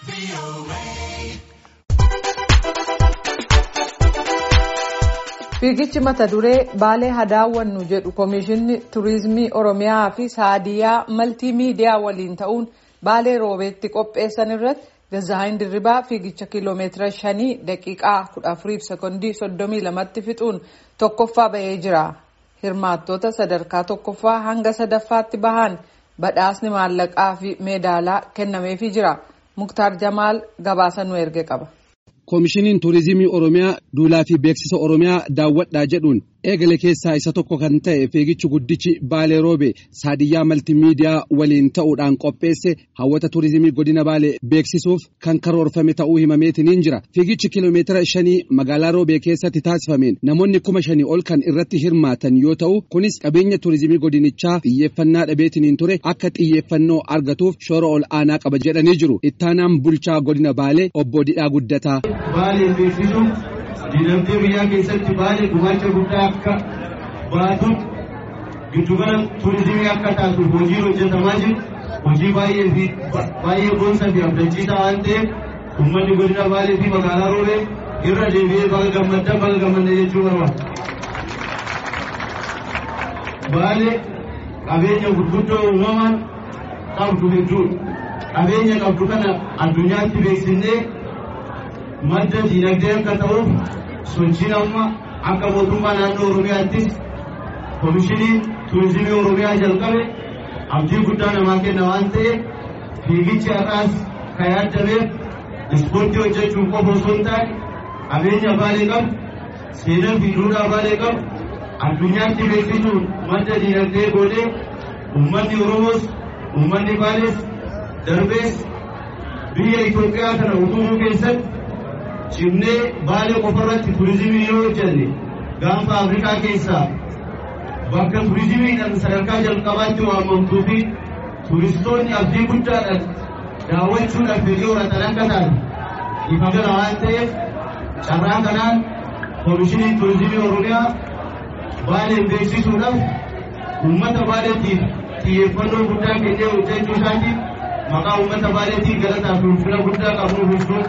Fiigichi mata duree Baalee Hadaawwannu jedhu Komishinni Turiizimii Oromiyaa fi Saadiyaa Maltiimiidiyaa waliin ta'uun Baalee Roobeetti qopheessan irratti Gazaayin Dirribaa fiigicha kiiloomeetira shanii daqiiqaa kudha afuriif sekoondii soddomii lamatti fixuun tokkoffaa bahee jira. Hirmaattoota sadarkaa tokkoffaa hanga sadaffaatti bahan badhaasni maallaqaa fi meedaalaa kennameefii jira. Muktaar Jamaal gabaasa nu erge qaba. Koomishiniin Turizimii Oromiyaa duulaa fi beeksisa Oromiyaa daawwadhaa jedhuun eegale keessaa isa tokko kan ta'e fiigichi guddichi Baalee Roobe Saadiyyaa Maltiimiidiyaa waliin ta'uudhaan qopheesse hawwata turizimii godina Baalee beeksisuuf kan karoorfame ta'uu himameetiniin jira. Fiigichi kiiloomeetira shanii magaalaa Roobee keessatti taasifameen namoonni kuma shanii ol kan irratti hirmaatan yoo ta'u kunis qabeenya turizimii godinichaa xiyyeeffannaa dhabeetiniin ture akka xiyyeeffannoo argatuuf shoora ol aanaa qaba jedhanii jiru. Ittaanaan bulchaa godina Baalee obbo Didhaa Guddataa. Baalee beeksisuun dinagdee biyyaa keessatti Baalee gumaacha guddaa akka baatu giddugala turizimii akka taatu hojiin hojjetamaa jiru hojii baay'ee fi baay'ee boonsaa fi abdachiisaa waan ta'eef uummanni godina Baalee fi magaalaa Roobee irra deebi'ee baga gammaddan baga gammaddan jechuu barbaada. Baalee qabeenya gurguddoo uumamaan qabdu hedduudha. Qabeenya qabdu kana addunyaatti beeksisnee madda diinagdee akka ta'uuf sochiin amma akka mootummaa naannoo Oromiyaattis koomishiniin turizimii Oromiyaa jalqabe abdii guddaa namaa kenna waan ta'eef fiigichi har'aas kan yaadameef ispoortii hojjechuun qofa osoo hin taane qabeenya baalee qabu seenaa fi duudhaa baalee qabu addunyaatti beeksisuun madda diinagdee godhee uummanni Oromoos uummanni baalees darbees biyya Itoophiyaa kana utubuu keessatti cimnee baalee qofarratti turizimii yoo hojjenne gaanfa afrikaa keessaa bakka turizimiidhaan sadarkaa jalqabaatti waamamtuu fi turistoonni abdii guddaadhaan daawwachuudhaaf fedhii horatan akka taate ifa gala waan ta'eef carraa kanaan koomishiniin turizimii oromiyaa baalee beeksisuudhaaf uummata baaleetiif xiyyeeffannoo guddaa kennee hojjechuu isaatiif maqaa uummata baaleetiif galataa fi ulfina guddaa qabnuuf ibsuun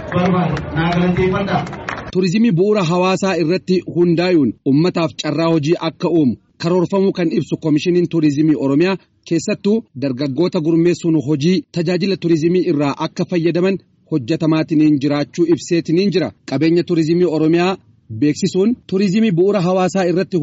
Turizimii bu'uura hawaasaa irratti hundaa'uun ummataaf carraa hojii akka uumu karoorfamuu kan ibsu koomishiniin turizimii Oromiyaa keessattuu dargaggoota gurmeessuun hojii tajaajila turizimii irraa akka fayyadaman hojjetamaatiin jiraachuu ibseetiin jira. Qabeenya turizimii Oromiyaa beeksisuun turizimii bu'uura hawaasaa irratti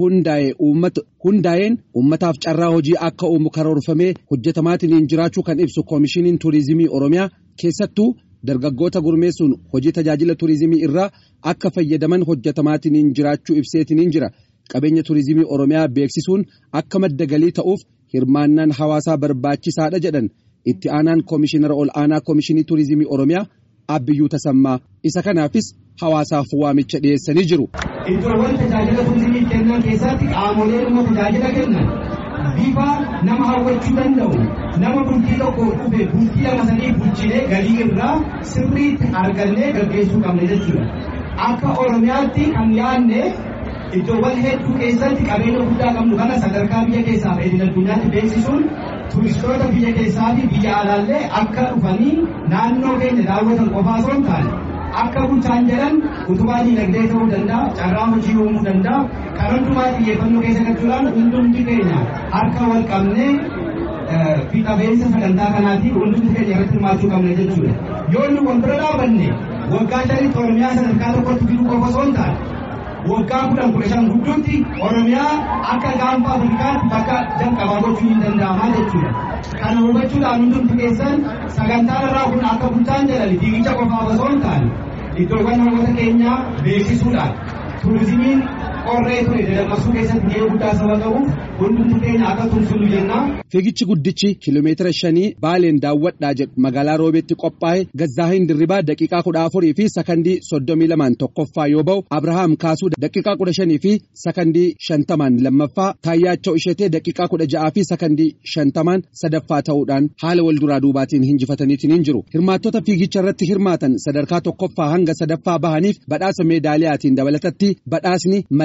hundaa'een ummataaf carraa hojii akka uumu karoorfamee hojjetamaatiin jiraachuu kan ibsu koomishiniin turizimii Oromiyaa keessattuu. dargaggoota gurmeessuun hojii tajaajila turizimii irraa akka fayyadaman hojjetamaatiin jiraachuu ibseetiin jira qabeenya turizimii oromiyaa beeksisuun akka madda galii ta'uuf hirmaannaan hawaasaa barbaachisaadha jedhan itti aanaan koomishinara ol aanaa koomishinii turizimii oromiyaa abbiyyuu tasammaa isa kanaafis hawaasaaf waamicha dhiyeessanii jiru. Iddoowwan tajaajila turizimii kennan keessatti qaamolee dhimma tajaajila kennan bifa nama hawwachuu danda'u nama bultii tokko dhufe bultii lama sadii bulchinee galii irraa sirriitti argannee gaggeessuu qabna jechuudha. Akka Oromiyaatti kan yaadne iddoowwan hedduu keessatti qabeenya guddaa qabnu kana sadarkaa biyya keessaa fi idil addunyaatti beeksisuun turistoota biyya keessaa fi biyya alaallee akka dhufanii naannoo keenya daawwatan qofaa osoo hin taane akka bulchaan jedhan utubaa diinagdee ta'uu danda'a carraa hojii uumuu danda'a kan hundumaa xiyyeeffannoo keessa galchuudhaan hundumti keenya harka wal qabnee fi qabeessa sagantaa kanaatiif hundumti keenya irratti hirmaachuu qabna jechuudha yoo inni wal bira dhaabanne waggaa shanitti oromiyaa sadarkaa tokkotti fiduu qofa osoo hin taane waggaa kudhan kudha shan gidduutti oromiyaa akka gaanfa afrikaatti bakka jalqabaa gochuu hin danda'amaa jechuudha. Kana hubachuudhaan hundumti keessan sagantaan irraa kun akka bulchaan jedhan fiigicha qofaaf osoo hin taane iddoowwan namoota keenyaa beeksisuudhaan turizimiin qorree ture dadammaksuu keessatti gahee guddaa saba qabuuf hundumti keenya akka tumsinu jenna. Fiigichi guddichi kiiloomeetira shanii baaleen daawwadhaa jedhu magaalaa roobeetti qophaa'e Gazzaahin Dirribaa daqiiqaa kudha afurii fi sakandii soddomii lamaan tokkoffaa yoo ba'u Abrahaam Kaasuu daqiiqaa kudha shanii fi sakandii shantamaan lammaffaa Taayyaachoo Ishetee daqiiqaa kudha ja'aa fi sakandii shantamaan sadaffaa ta'uudhaan haala wal duraa duubaatiin injifataniitiin jiru. Hirmaattota fiigicha irratti hirmaatan sadarkaa tokkoffaa hanga sadaffaa bahaniif badhaasa meedaaliyaatiin dabalatatti badhaasni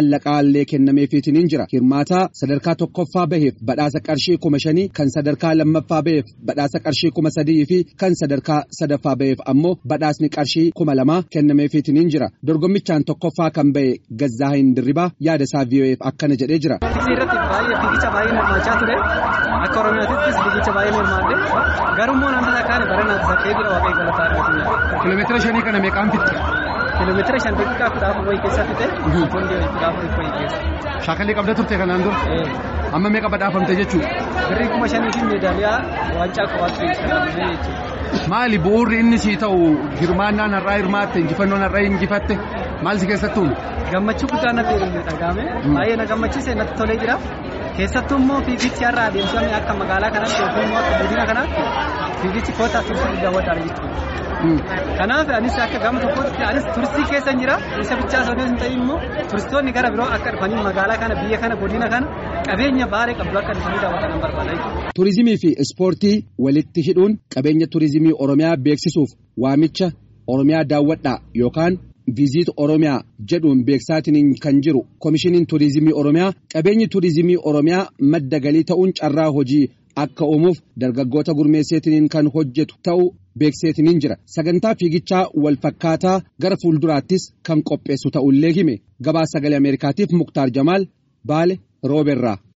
maallaqaallee kennameefiitiin jira hirmaataa sadarkaa tokkoffaa baheef badhaasa qarshii kuma shanii kan sadarkaa lammaffaa baheef badhaasa qarshii kuma sadii fi kan sadarkaa sadaffaa baheef ammoo badhaasni qarshii kuma lamaa kennameefiitiin jira dorgommichaan tokkoffaa kan bahe gazzaahin dirribaa yaada isaa vii'oo'eef akkana jedhee jira. irratti baay'ee fiigicha baay'ee hirmaachaa ture akka oromiyaattis fiigicha baay'ee hirmaadde garummoo naannoo takkaan baranaatti sakkee jira waaqayyo galataa argatu. kiiloomeetira shanii kana meeqaan fixxe? kiiloomeetira shan daqiiqaa kudha afur wayii keessa fixe hundi kudha afur wayii keessa. Shaakalii qabda turte kanaan dura? Amma meeqa badhaafamte jechuudha? Birrii kuma shanii fi meedaaliyaa waancaa qofaatti kennamee jechuudha. Maali bu'uurri inni sii ta'u hirmaannaan har'aa hirmaatte injifannoon har'aa injifatte maal si keessatti uume? Gammachuu guddaa natti dhagahame baay'ee na gammachiise natti tolee jira. Keessattuu immoo fiigichi har'a adeemsifame akka magaalaa kanatti yookiin immoo akka godina kanaatti fiigichi kootaa turistii guddaa wadhaan jechuudha. Kanaaf anis akka gama tokkotti anis turistii keessa jira isa bichaa osoo hin ta'in immoo turistoonni gara biroo akka dhufanii magaalaa kana biyya kana godina kana qabeenya baalee qabdu akka dhufanii daawwatan barbaada. Turizimii fi ispoortii walitti hidhuun qabeenya turizimii Oromiyaa beeksisuuf waamicha Oromiyaa daawwadhaa yookaan viiziit Oromiyaa jedhuun beeksisaatiin kan jiru Komishiniin Turizimii Oromiyaa qabeenyi turizimii Oromiyaa madda galii ta'uun carraa hojii akka uumuuf dargaggoota gurmeesseetiin kan hojjetu ta'uu beekseetiin jira sagantaa fiigichaa wal fakkaataa gara fuulduraattis kan qopheessu ta'ullee hime gabaa sagalee ameerikaatiif muktaar jamaal baale rooberraa.